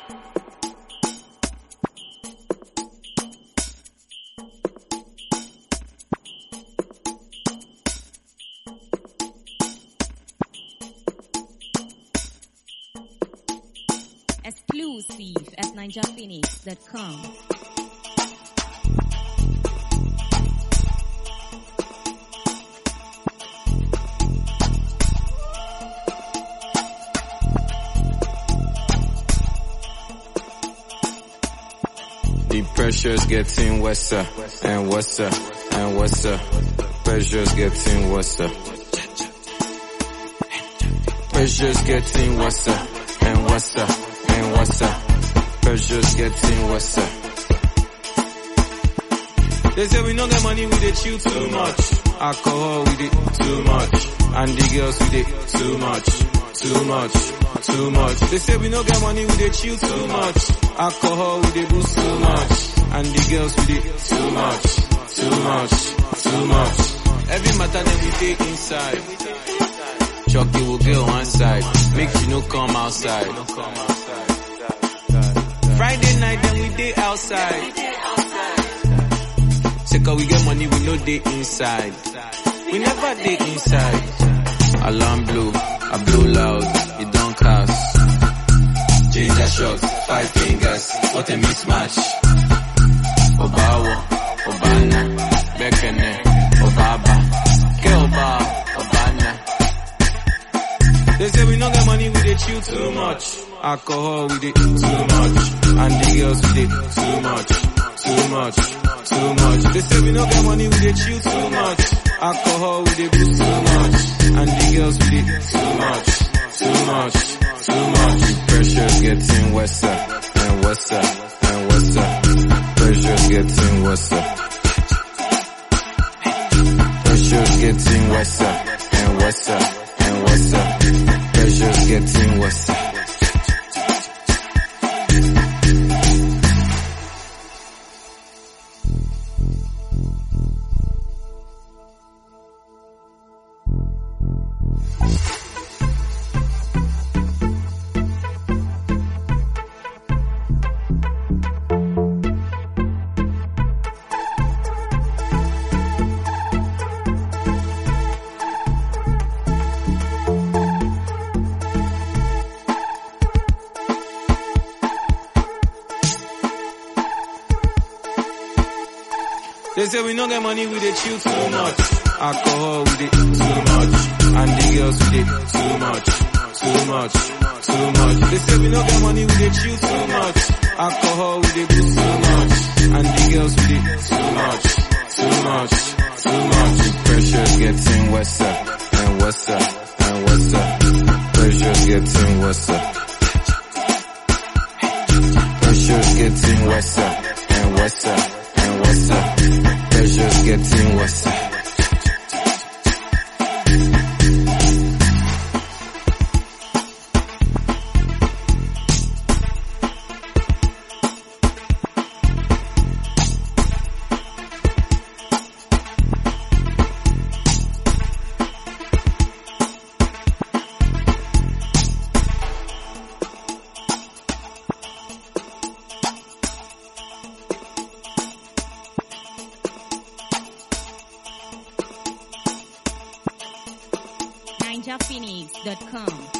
Exclusive at ninjaphoenix.com. The pressure's getting worse uh, and worse uh, and worse. uh. Pressure's getting worse. uh. Pressure's getting worse uh, and worse uh, and worse. uh. Pressure's getting worse. uh. They say we no get money, we dey chill too much. Alcohol, we dey too much. And the girls, we dey too much, too much, too much. They say we no get money, we dey chill too much. Alcohol, we dey boost too much. And the girls, we dey too much, too much, too much. Every matter that we dey inside. Chucky will get on one side, make you no come outside. Friday night, then we dey outside. Say cause we get money, we no dey inside. We never dey inside. Alarm blow, I blow loud, it don't cast. Ginger shots, five fingers, what a mismatch. Obawo, Obana, Bekene, Obaba, Ke Oba, Obana. They say we no get money, we dey chill too much. Alcohol, we dey too much. And the girls, we dey too much, too much, too much. They say we no get money, we dey chill too much. Alcohol, we dey boost too much. And the girls, we dey too much, too much, too much. The pressure's getting worse uh, and worse uh, and worse. uh. Pressure's getting worse. uh. Pressure's getting worse uh, and worse uh, and worse. uh. Pressure's getting worse. uh. They say we no get money, we dey chill too much. Alcohol, we dey too much. And the girls, we dey too much, too much, too much. They say we no get money, we dey chill too much. Alcohol, we dey boost too much. And the girls, we dey too much, too much, too much. The pressure's getting worse uh, and worse uh, and worse. uh. Pressure's getting worse. uh. Pressure's getting worse uh, and worse uh, and worse. uh. Pressure's getting worse. uh. ninjaphoenix.com.